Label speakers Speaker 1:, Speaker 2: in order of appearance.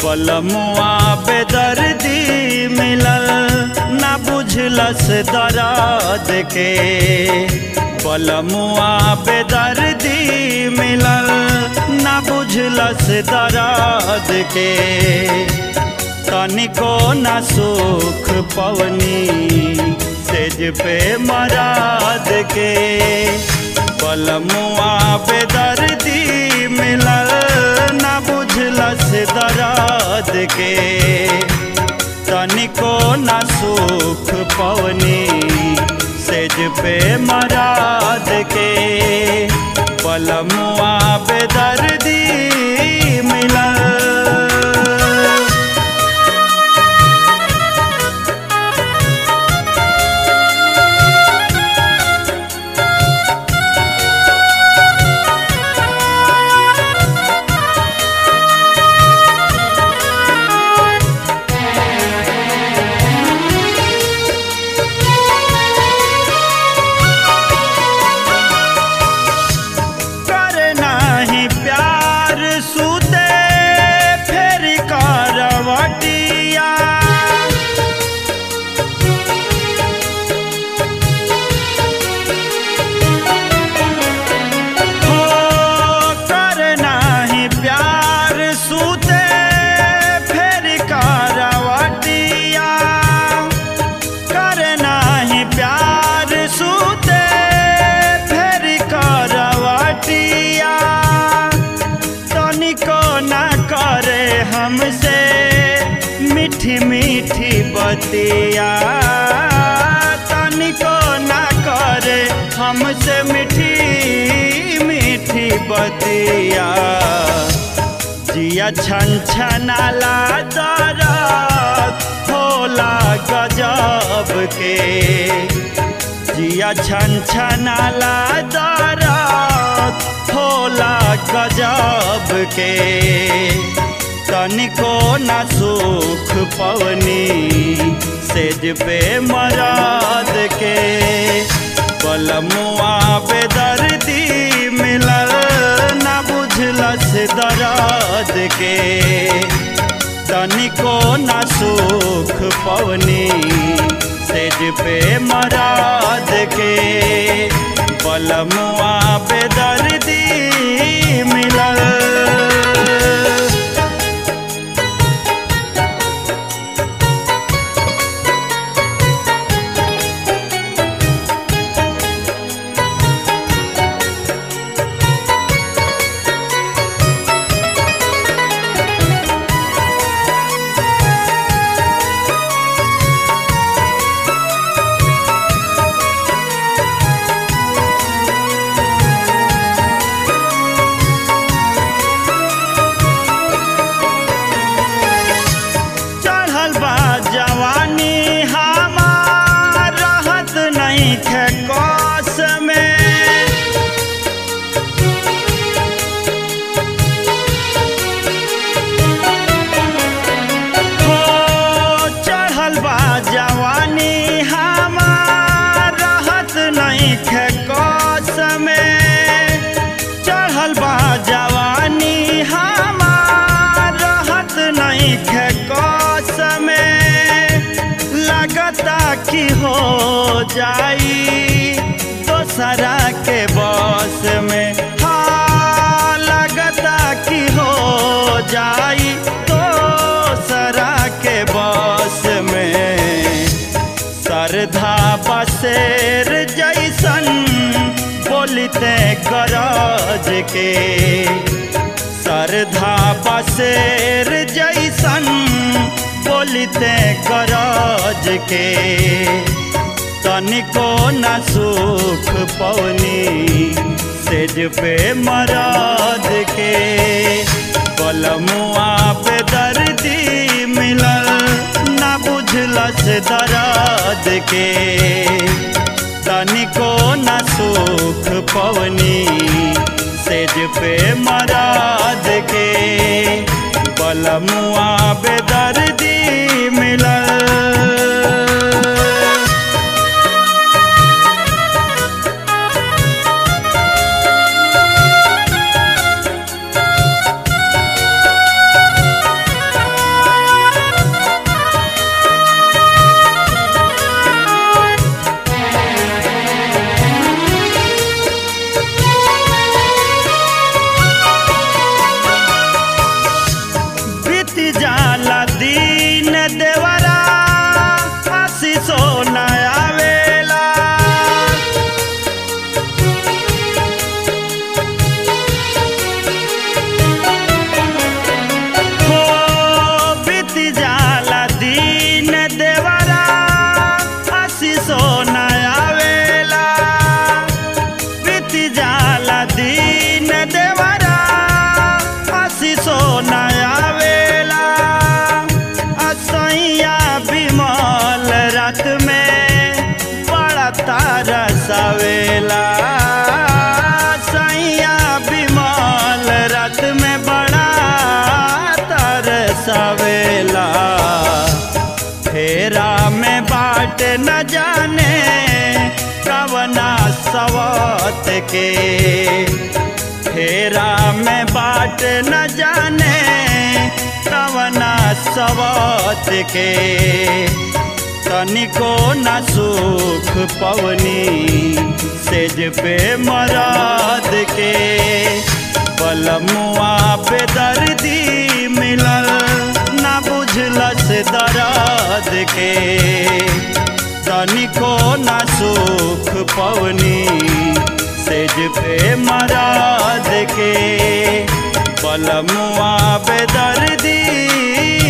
Speaker 1: बलमुआ बेदर्दी मिलल ना बुझलस दर्द के बलमुआ बेदर्दी मिलल ना बुझलस दर्द के तनिको न सुख पवनी सेज पे मराद के बलमुआ बेदर्दी मिलल न बुझलस दर्द के तनिको न सुख पवनी सेज पे मराद के बलमुआ बेदर्दी मिलल करना ही प्यार सुते फिर करवटिया हो करना ही प्यार सुते फिर करवटिया करना ही प्यार सुते फिर करवटिया तनिको न करे हमसे मीठी मीठी बतिया तनिको न करे हमसे मीठी मीठी बतिया जिया छन छनाला दरद होला गजब के जिया छन छनाला दरद होला गजब के तनिको न सुख पवनी सेज पे मराद के बलमुआ बेदर्दी मिलल न बुझलस दर्द के तनिको न सुख पवनी सेज पे मराद के बलमुआ बेदर्दी मिलल चढ़ल बा जवानी हमार रहत नहीं खे कस में हो चढ़ल बा जवानी हमार रहत नहीं खे कस में चढ़ल बा जवानी हमार रहत नहीं खे कस में लगता कि हो जाई दोसरा के बस में हाँ लगता कि हो जाई दोसरा के बस में सरधा बसेर जैसन बोलते गरज के सरधा बसेर जैसन बोलते गरज के तनिको न सुख पवनी सेज पे मराद के बलमुआ पे दर्दी मिलल न बुझलस दर्द के तनिको न सुख पवनी सेज पे मराद के बलमुआ बेदर्दी मिलल रात के फेरा में बाट न जाने कवना सवात के तनिको न सुख पवनी सेज पे मराद के बलमुआ पे दर्दी मिलल न बुझलस दराद के तनिको न सुख पवनी सेज पे मराद के बलमुआ पे दर्दी